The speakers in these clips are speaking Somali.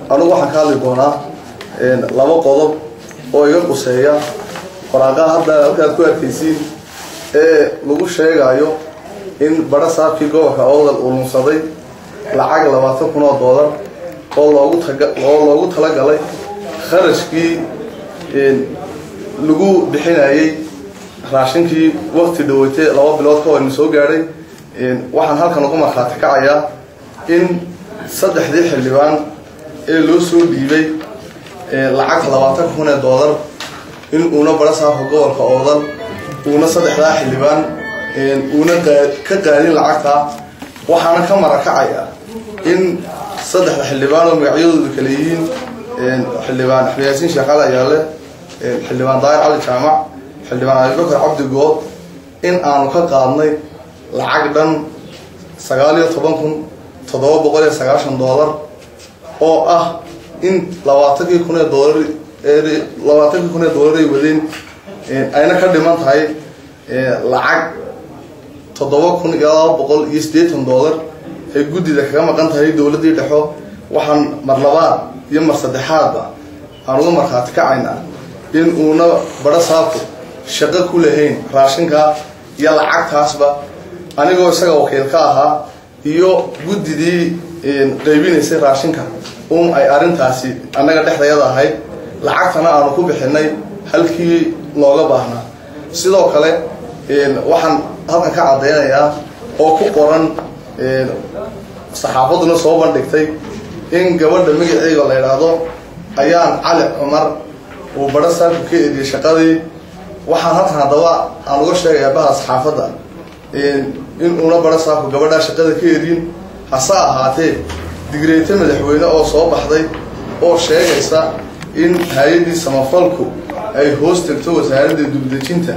anugu waxaan ka hadli doonaa laba qodob oo iga quseeya waraaqaha hadda halkaad ku arkaysiin ee lagu sheegayo in badha saabkii gobolka awdal uu lunsaday lacag labaatan kun oo doolar oo loogu taga oo loogu talagalay kharashkii lagu bixinayay raashinkii waqti dhaweytay laba bilood ka horna soo gaadhay waxaan halkan ugu markhaati kacayaa in saddexdii xildhibaan ee loo soo dhiibay lacagta labaatan kun ee doolar in uuna badha saabka gobolka oodal uuna saddexdaa xildhibaan uuna ka qaadin lacagtaa waxaana ka marakacaya in saddexda xildhibaan oo magacyadoodu kale yihiin xildhibaan axmed yaasiin sheekhaal ayaale xildhibaan daahir cali jaamac xildhibaan abibakar cabdi good in aanu ka qaadnay lacag dhan sagaal iyo toban kun toddoba boqol iyo sagaashan doolar oo ah in labaatankii kun ee doolar labaatankii kun ee doolar ay wadeen ayna ka dhiman tahay lacag toddoba kun iyo laba boqol iyo siddeetan doolar ay guddida kaga maqan tahay dowladdii dhexo waxaan mar labaad iyo mar saddexaadba aan uga markhaati kacaynaa in uuna badho saabku shaqo ku lahayn raashinka iyo lacagtaasba anigoo isaga wakiil ka ahaa iyo guddidii qaybinaysay raashinka un ay arrintaasi annaga dhexdayada ahayd lacagtana aanu ku bixinay halkii looga baahnaa sidoo kale waxaan halkan ka caddaynayaa oo ku qoran saxaafaduna soo bandhigtay in gabadha magaceega la idhaahdo ayaan cali cumar uu badho saabku ka ediyay shaqadii waxaan halkan haddaba aan uga sheegayaa baha saxaafadda in uuna badho saabku gabadhaa shaqada ka edin hase ahaatee digreete madaxweyne oo soo baxday oo sheegaysa in hay-addii samafalku ay hoos tegto wasaaradda dubdejinta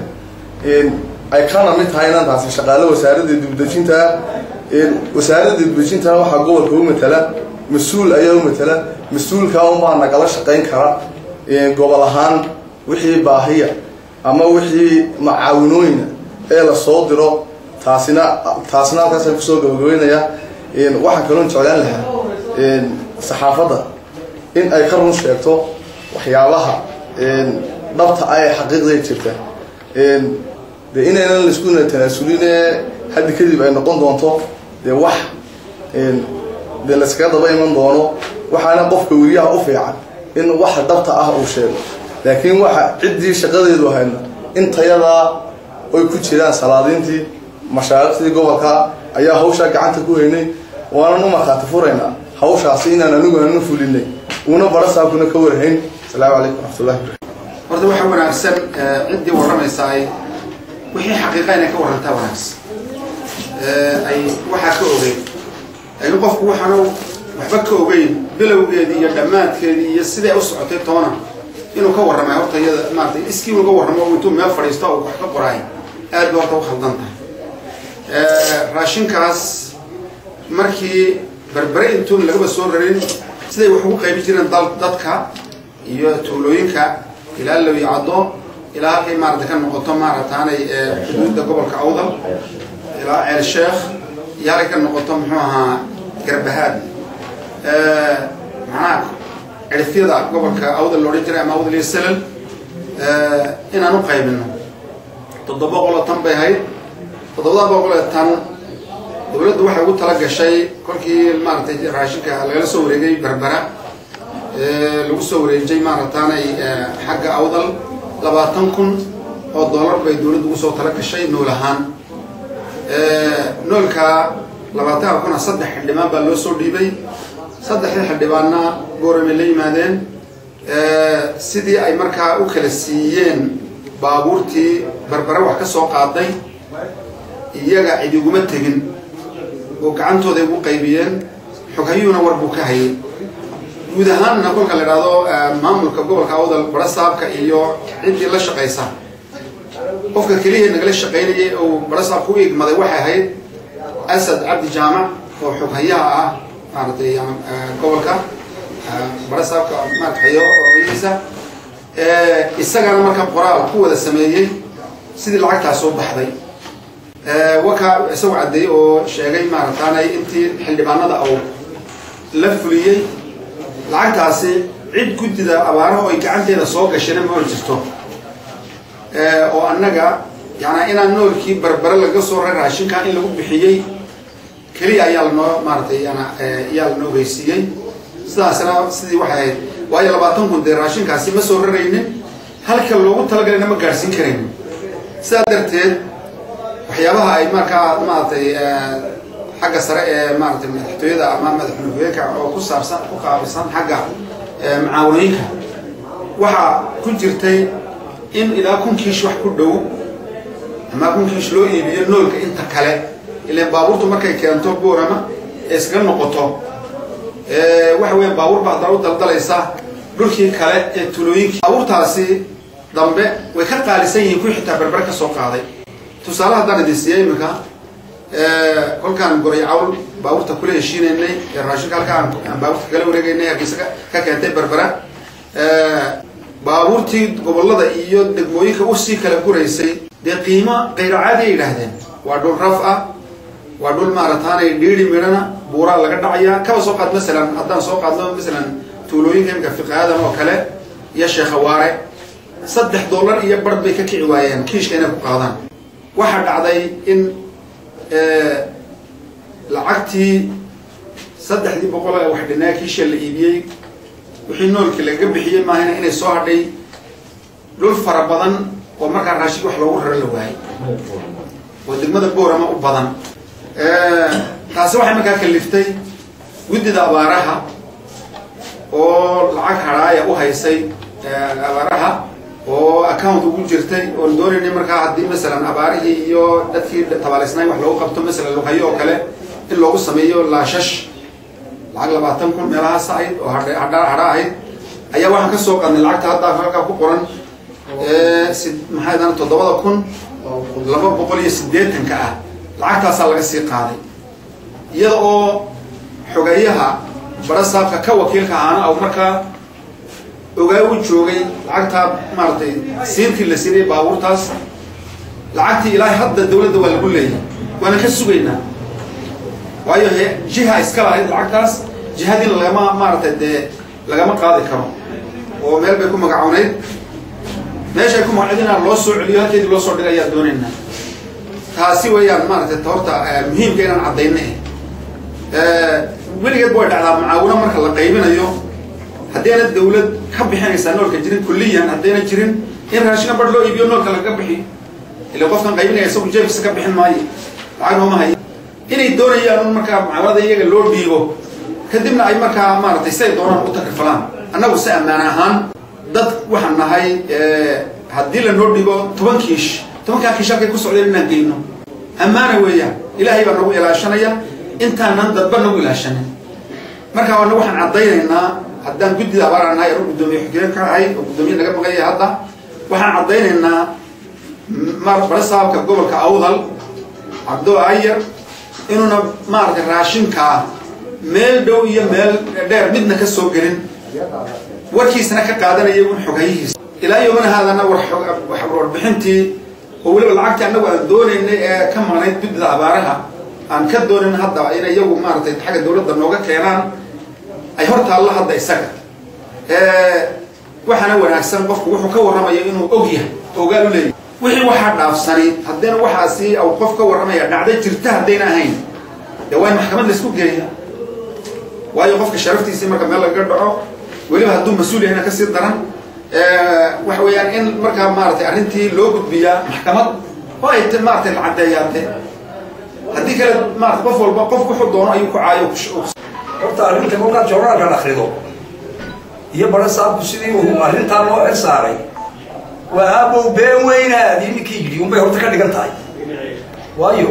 ay kana mid tahay inaan taasi shaqaale wasaaradda dubdejinta wasaaradda dubdejintana waxaa gobolka u matala mas-uul ayaa u matala mas-uulkaa unbaa nagala shaqayn kara gobol ahaan wixii baahiya ama wixii macaawinooyina ee la soo diro taasina taasina halkaasaan kusoo gabagabaynayaa waxaan kaloon jeclaan lahaa saxaafadda in ay ka run sheegto waxyaabaha dhabta ah ee xaqiiqday jirta dee inaynan laiskuna tanaasulin ee haddi kadib ay noqon doonto dee wax dee layskaga daba iman doono waxaana qofka weriyaha u fiican in waxa dhabta ah uu sheego laakiin waxa ciddii shaqadeedu ahaydna intayadaa oy ku jiraan salaadiintii mashaariqdii gobolka ayaa hawshaa gacanta ku haynay waanan u markhaati furaynaa hawshaasi inaan anigu aanu fulinay uuna badho saabkuna ka warhayn asalaamu calaykum waraxmatullahi horta waxaa wanaagsan ciddii warramaysa ay wixii xaqiiqa inay ka warrantaa wanaagsan ay waxaa ka ogeyn laakiin qofku waxaanu waxba ka ogeyn bilowgeedii iyo dhammaadkeedii iyo siday u socotay toona inuu ka warramay horta iyada maarata iskii uga warramo intuu meel fadhiisto oo wax ka qoraay aad ba horta u khaldan tahay raashinkaas markii berbere intuun lagaba soo rarin siday wax ugu qaybi jireen dal dadka iyo tuulooyinka ilaa lowi caddo ilaa halkay maarata ka noqoto maarataanay xuduudda gobolka awdal ilaa ceel sheekh iyo halkay ka noqoto muxuu ahaa garbahaad macnaha cirifyada gobolka awdal loodhan jiray ama awdal iyo salal inaan u qaybino toddoba boqoloo tan bay ahayd toddobada boqoloo tan dowladdu waxay ugu tala gashay kolkii maaratay raashinka lagala soo wareegay berbera lagu soo wareejay maarataanay xagga awdal labaatan kun oo dollar bay dowladdu ugu soo tala gashay nool ahaan noolka labaatanka kuna saddex xildhibaan baa loo soo dhiibay saddexdii xildhibaanna gooramay la yimaadeen sidii ay markaa u kala siiyeen baabuurtii berbere wax ka soo qaaday iyaga cid iguma tegin oo gacantooday ugu qaybiyeen xoghayuuna war buu ka hayay guud ahaanna kolka la idhaahdo maamulka gobolka awdal badha saabka iyo ciddii la shaqaysa qofka keliya nagala shaqaynayay oo badha saabka u igmaday waxay ahayd asad cabdi jaamac oo xoghayaha ah maaratay gobolka badha saabka maaratayo ogiisa isagana marka qoraal ku wada sameeyey sidii lacagtaas soo baxday wakaa isagu caddeeyey oo sheegay maarataanay intii xildhibaanada au la fuliyey lacagtaasi cid guddida abaaraha oy gacanteeda soo gashana ma or jirto oo annaga yaana inaan noolkii barbare laga soo ray raashinkan in lagu bixiyey keliya ayaa lanoo maaratay yana ayaa lanoo ogeysiiyey sidaasna sidii waxay ahayd waayo labaatan kun dee raashinkaasi ma soo raraynin halka loogu talagalayna ma gaadhsiin karaynin sidaa darteed waxyaabaha ay markaa maaratay xagga sare ee maaratay madaxtooyada ama madaxnugeenka oo ku saabsan ku qaabilsan xagga macaawanooyinka waxaa ku jirtay in ilaa kun kiish wax ku dhow ama kun kiish loo iibiyo noolka inta kale ilan baabuurtu markay keento boorama ee iskaga noqoto waxa weya baabuur baa haddana u daldalaysa dhulkii kale ee tulooyinkii baabuurtaasi dambe way ka qaalisan yihiin kuwii xitaa berbere ka soo qaaday tusaale haddaan idin siiya iminka kolkaan goray cawl baabuurta kula heshiinaynay ee raashinka halka aan baabuurta kala wareegaynay hargeysa ka keentay berbera baabuurtii gobollada iyo degmooyinka usii kala guraysay dee qiimo kayro caadi ay yidhaahdeen waa dhul raf ah waa dhul maarataanay dhiiri midhana buuraa laga dhacayaa kaba soo qaad masalan haddaan soo qaadno masalan tuulooyinka imika fiqaadan oo kale iyo sheekhawaare saddex dollar iyo bar bay ka kici waayeen kiishka inay ku qaadaan waxaa dhacday in lacagtii saddexdii boqol ee wax dhinaa kiisha la iibiyey wixii noolkii lagaga bixiyey maahana inay soo hadhay dhul fara badan oo markaa raashid wax loogu raro la waayay oo degmada boorama u badan taasi waxay markaa kaliftay guddida abaaraha oo lacag hadhaaya u haysay abaaraha oo account ugu jirtay oon doonaynay markaa haddii masalan abaarihii iyo dadkii tabaalaysnaay wax loogu qabto masalan luhayo oo kale in loogu sameeyo laashash lacag labaatan kun meelahaas ahayd oo hadha hadha ahayd ayaa waxaan ka soo qaadnay lacagta hadda halkaa ku qoran si maxay daan toddobada kun laba boqol iyo siddeetanka ah lacagtaasaa laga sii qaaday iyada oo xogeeyaha barasaabka ka wakiilka ahaana aw markaa ogaa u joogay lacagtaa maaratay siintii la siinayay baabuurtaas lacagtii ilaahay hadda dawladda waa lagu leeyahay waana ka sugaynaa waayo he jiha iska lahayd lacagtaas jihadiina lagama maaratay dee lagama qaadi karo oo meel bay ku magacownayd meeshay ku magacowd inaan loo soo celiyo halkeedii loo soo dhigay ayaa doonaynaa taasi weeyaan maaratay horta muhiimka inaan caddayna weligeed way dhacdaa mucaawino marka la qaybinayo haddayna dawlad ka bixinaysaa noolka jirin kulliyan haddayna jirin in raashina bar loo iibiyo noolka lagaga bixiyo ila qofkan qaybinaya isagu jeefkiisa ka bixin maayo lacag nooma haya inay doonayaan un markaa mucaawanada iyaga loo dhiibo kadibna ay markaa maaratay siday doonaan u takrifalaan annagu si ammaan ahaan dad waxaan nahay haddii lanoo dhiibo toban kiish tobankaa kiish halkay ku socdeen inaan geyno ammaana weeyaan ilaahay baa nagu ilaashanaya intaanan dadba nagu ilaashanin marka ana waxaan caddaynaynaa haddaan guddida abaaraan nahay anu guddoomiye xogeen ka ahay oo guddoomiye naga maqanya hadda waxaan caddaynaynaa barasaabka gobolka awdal cabdo ayar inuuna maaragtay raashinkaa meel dhow iyo meel dheer midna ka soo gelin warkiisana ka qaadanaya un xogayihiisa ilaa yomana haadana warbixintii oo weliba lacagtii annagu aan doonaynay ee ka maqnayd guddida abaaraha aan ka doonin hadda in iyagu maaratay xagga dawladda nooga keenaan ay hor taallo hadda isaga waxaana wanaagsan qofku wuxuu ka warramayo inuu og yahay ogaal u leeyahy wixii waxaa dhaafsani haddayna waxaasi au qof ka warramaya dhacda jirta haddayna ahayn dee waa in maxkamad laisku geeya waayo qofka sharaftiisii marka meel lagaga dhaco weliba hadduu mas-uul yahayna kasii daran waxa weeyaan in markaa maaratay arrintii loo gudbiyaa maxkamad oo ay maaratay la caddeeyaate haddii kale maarata qof walba qof wuxuu doono ayuu ku caayo horta arrinta kolkaad joornaalkan akrido iyo bara saabku sidii uu arrintaa loo er saaray waa aabow been weynaad ninkii yidhi unbay horta ka dhigan tahay waayo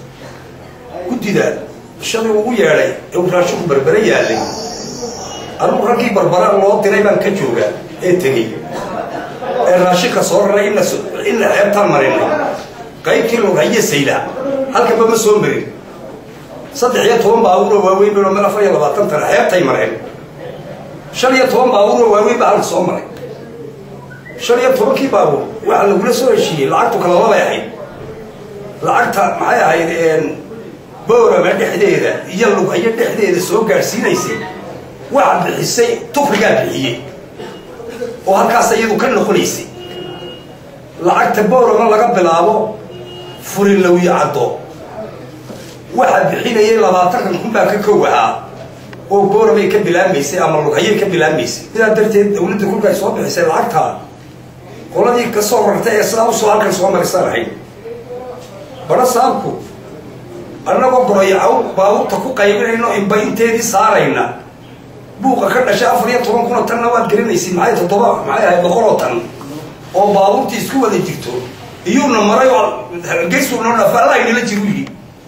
guddida shadii ugu yeedhay ee uu raashinku berbere yaallay anugu raggii barbara loo diray baan ka jooga ee tegey ee raashinka soo raray ina ina xeebtaan marinay qaybtii loghaye sayda halkaba ma soo marin saddex iyo toban baabuuroo waaweyn bano meel afar iyo labaatan tana xeebtay mareen shan iyo toban baabuuroo waaweyn baa halka soo maray shan iyo tobankii baabuur waxaa lagula soo heshiiyey lacagtu kalaba bay ahayd lacagta maxay ahayd boorama dhexdeeda iyo lughayo dhexdeeda soo gaadhsiinaysay waxa bixisay tufrigaa bixiyey oo halkaas iyadu ka noqonaysay lacagta boorama laga bilaabo furinlawyi caddo waxaa bixinayay labaatankan kun baa ka kow ahaa oo booramay ka bilaabmaysay ama lughayay ka bilaabmaysay sidaa darteed dawladda kolka ay soo bixisay lacagtaa qoladii ka soo rartay ee sidaa usoo halkan soo marisan lahayd badha saabku annagoo goroyacow baabuurta ku qaybinayno inba inteedii saarayna buuqa ka dhashay afar iyo toban kun oo tanna waad gelinaysid maxay toddoba maxay ahayd boqol oo tan oo baabuurtii isku wada jirto iyuuna maray oo geysuna dhafaalahaynala jiru yidhi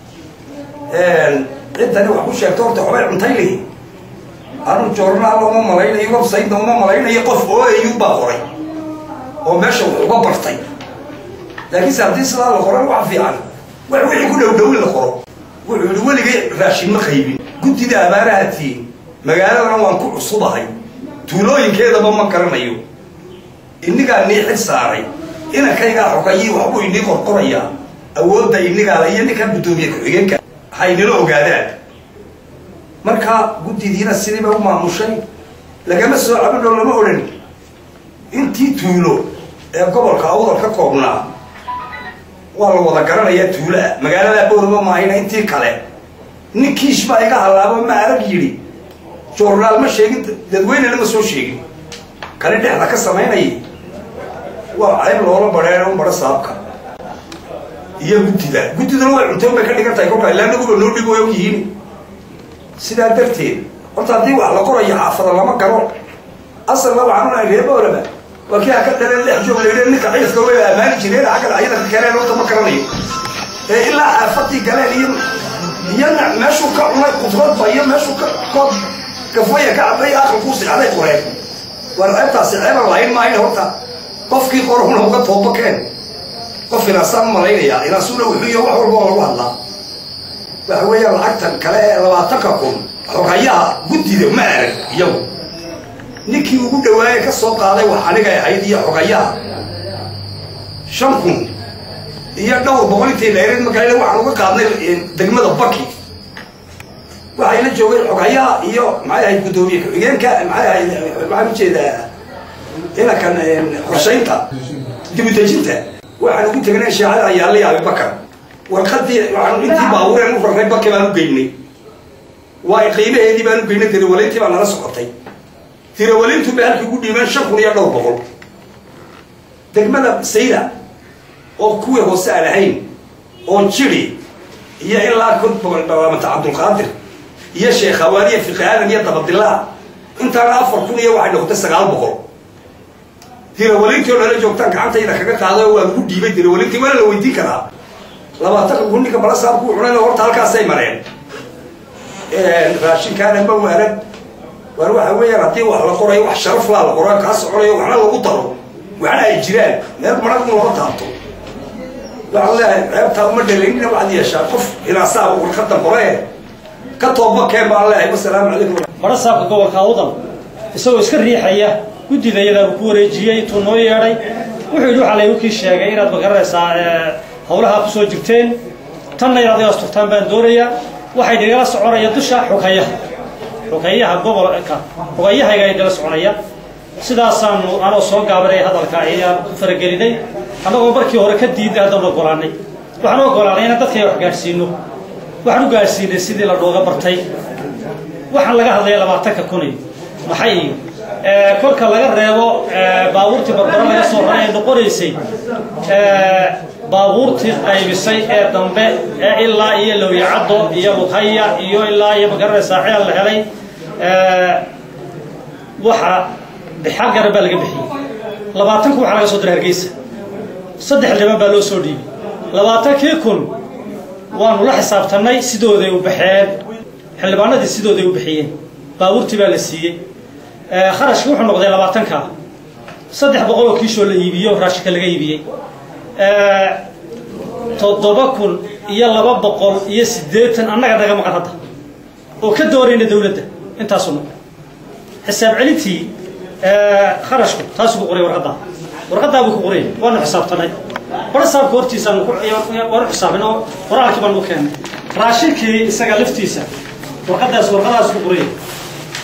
ciddani wax ku sheegto horta waxbay cuntay lihi anu joornaal uma malaynayo websaytna uma malaynayo qof oo au baa qoray oo meesha wax uga bartay laakiinse haddii sidaa la qoran wax fiican wax wixii ku dhowdhowin la qoro wuxuu yihi weligay raashin ma qaybin guddida abaaraha tiin magaaladana waan ku cusubahay tuulooyinkeedaba ma garanayo inigaa nii xil saaray inankaygaa xogayii waxbuu inii qorqorayaa awoodda inigaala iyo ninkaa guddoomiye ku-xigeenka haynala ogaadaan marka guddidiina sidiiba u maamushay lagama soo cabinoo lama odhan intii tuulo ee gobolka awdal ka koobnaa waa la wada garanayaa tuuloa magaaladaa boorama maahayna intii kale nin kiish baa iga hallaabo ma arag yidhi joornaal ma sheegin dadweynena ma soo sheegin kani dhexda ka samaynayay waa cayb loola badheero un badho saabka iyo guddida guddiduna way cunteen bay ka dhigan tahay kolkaa ilaa naguba noo dhigo way og yihiin sidaa darteed horta haddii wax la qorayo xaafada lama garo asalna waxaan unahay reer boorama waa kii haka dhaleen lex joog laydhe ninka cilifka way ammaani jireen xagga dhacyada ka keeneen horta ma garanayo ee ilaa xaafadii galeen iyo iyana meeshuu ka cunay qudradba iyo meeshuu ka koob gafwaya ka cabay aqalkuu sixaday qoreen war ceebtaasi ceeban lahayn maayn horta qofkii qorhuna uga toobakeen qof inaasaan malaynayaa inaasuna wuxuu iyo wax walba oo lagu hadlaa waxa weeyaan lacagtan kale ee labaatanka kun xogayaha guddida ma arag iyagu ninkii ugu dhawaaye ka soo qaaday wax anigay ahayd iyo xogayaha shan kun iyo dhowr boqol intay dheereed markaa waxaan uga qaadnay degmada baki waxay la joogeen xogayaha iyo maxay ahayd guddoomiye ku-xigeenka maxay ahayd maxaan ujeedaa inankan qorshaynta dibudejinta waxaan ugu tegnay shaacada ayaala iyo abibakar warqadii waxaan intii baabuureen u rarnay baki baan u geynay waa qiimaheedii baan u geynay tirawaleyntii baa nala socotay tirawalintu bay halkii ugu dhiibeen shan kun iyo dhowr boqol degmada sayda oo kuwii hoose aan ahayn oo jiri iyo ilaa kunbaamata cabdulqaadir iyo sheekh hawaaniya fiqi aadan iyo dabadilaa intaana afar kun iyo waxay noqotay sagaal boqol tirawalintii oo nala joogtaan gacantayda kaga qaado waa lagu dhiibay tirawalintii waana la weydiin karaa labaatanka kun ninka balasaabku cunayna horta halkaasay mareen raashinkaana ma waaran waar waxa weeyaan haddii wax la qorayo wax sharaf laa la qorayo kaa soconayo waxna lagu daro waxna ay jiraan meel marag in loo taabto waxaan leeyahay ceebtaa uma dhalaynina waxaad yeeshaa qof inaasaa warqada qore ka tooba keen baan leeyahay wasalaamu calaykum badha saabka gobolka awdal isagoo iska riixaya guddida iyadaabuu ku wareejiyey intuu noo yeedhay wuxuu yidhi waxaa laygu kii sheegay inaad magaranaysaa hawlahaa ku soo jirteen tanna inaad iga asturtaan baan doonayaa waxay nagala soconaya dusha xogayaha xogeeyaha gobolka xogayahayga nagala soconaya sidaasaanu anoo soo gaabanay hadalka ayaan ku faragelinay annagoo markii hore ka diidnay haddaan ogolaanay waxaan u ogolaanay inaan dadkayga wax gaadhsiino waxaan u gaadhsiinay sidii la nooga bartay waxaan laga hadlaya labaatanka kuni maxay kolka laga reebo baabuurtii barbaro laga soo raray ee noqonaysay baabuurtii qaybisay ee dambe ee ilaa iyo lowyacaddo iyo lughaya iyo ilaa iyo magaranaysaa ceel la helay waxa xal garan baa laga bixiyey labaatanku waxaa laga soo diray hargeysa saddex dhiban baa loo soo dhiibay labaatankii kun waanu la xisaabtannay sidooday u baxeen xildhibaanadii sidooday u bixiyeen baabuurtii baa la siiyey kharashki wuxuu noqday labaatanka saddex boqol oo kiishoo la iibiyo raashinka laga iibiyey toddoba kun iyo laba boqol iyo siddeetan annaga naga maqan hadda oo ka doorayna dawladda intaasu noqon xisaab celintii kharashku taasuu ku qoray warqaddaa warqaddaa buu ku qoray waanu xisaabtanay bara saabka hortiisaanu waanu xisaabin oo qoraalkii baanu u keennay raashinkii isaga laftiisa warqaddaas warqadaas ku qoray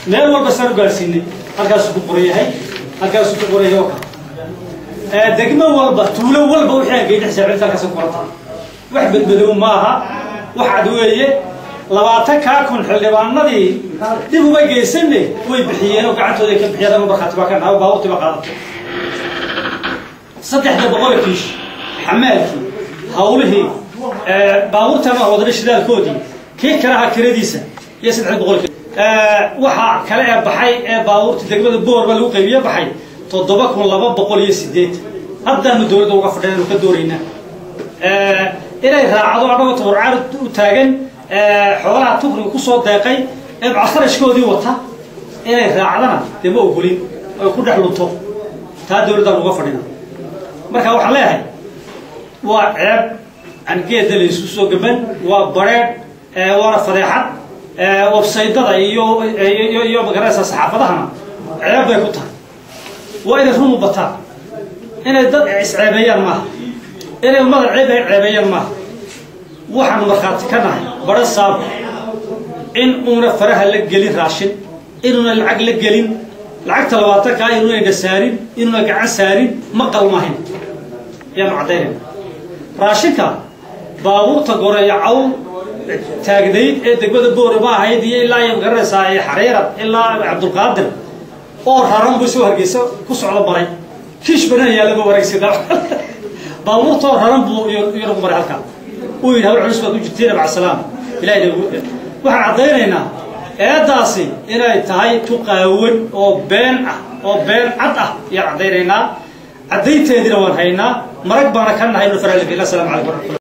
meel walba saan u gaarsiinay halkaasuu ku qoran yahay halkaasuu ku qoran yahay oo kale degmo walba tuulo walba wixii aan geydhex saacinta halkaas ku qoranta wax badbadow maaha wax cad weeye labaatan kaa kun xildhibaanadii dib uma geysanne way bixiyeen oo gacantooda ay ka bixiyeen ama markhaati baa ka dhaha baabuurtii baa qaadatay saddexda boqol kiish xamaalkii hawlihii baabuurtan waa wadana shidaalkoodii kii kalaha kiradiisa iyo saddexda boqol waxaa kale ee baxay ee baabuurta degmada boorba lagu qaybiye baxay toddoba kun laba boqol iyo sideed haddaanu dowladda uga fadhinaanu ka doonaynaa inay raacdo annagoo tabarcaar u taagan xoolaha tukriga kusoo deeqay ee bacaskarashkoodii wata inay raacdana dee ma ogolin oy ku dhex lunto taa dowladdaan uga fadhina marka waxaan leeyahay waa ceeb aan geedda laysu soo gaban waa bareedh waana fadeexad websaydada iyo iyo magaranaysa saxaafadahana ceeb bay ku tahay waa inay run u bataan inay dad isceebeeyaan maaha inay ummada ceeb ay ceebeeyaan maaha waxaan markhaati ka nahay bara saab in uuna faraha la gelin raashin inuuna lacag la gelin lacagta labaatankaa inuunayna saarin inuuna gacan saarin ma qalmahin ayaanu caddaynayna raashinka baabuurta goreeya cawl taagnayd ee degmada boore ma ahayd iyo ilaa iyo magaranaysaa xariirad ilaa cabdulqaadir oo raran buu soo hargeysa ku socdo maray kiish banaan yaallaba wareegsida baabuurtoo raran buu iyonagu maray halkaa uu yidhi hawl culus baad u jirtiin abcasalaam ilahay waxaan caddaynaynaa eeddaasi inay tahay tuqaawan oo been ah oo been cad ah ayaan caddaynaynaa caddaynteediina waan haynaa marag baana ka nahay inu faraalifila asalamu calaykum